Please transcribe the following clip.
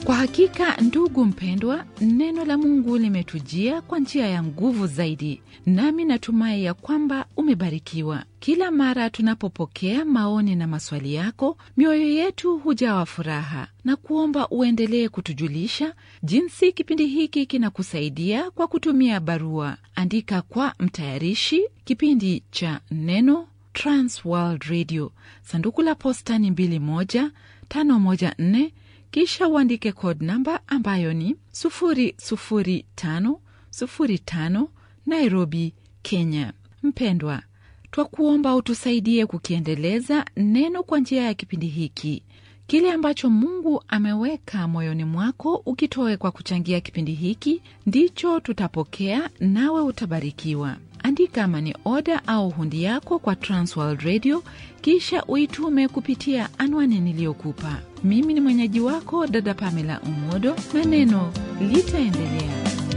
Kwa hakika, ndugu mpendwa, neno la Mungu limetujia kwa njia ya nguvu zaidi, nami natumai ya kwamba umebarikiwa. Kila mara tunapopokea maoni na maswali yako, mioyo yetu hujawa furaha na kuomba uendelee kutujulisha jinsi kipindi hiki kinakusaidia kwa kutumia barua. Andika kwa mtayarishi kipindi cha Neno, Transworld Radio, sanduku la posta ni 21514 kisha uandike code namba ambayo ni 00505 Nairobi, Kenya. Mpendwa, twakuomba utusaidie kukiendeleza neno kwa njia ya kipindi hiki. Kile ambacho Mungu ameweka moyoni mwako ukitoe kwa kuchangia kipindi hiki ndicho tutapokea, nawe utabarikiwa. Andika mani oda au hundi yako kwa Transworld Radio, kisha uitume kupitia anwani niliyokupa. Mimi ni mwenyeji wako dada Pamela Umodo, na neno litaendelea.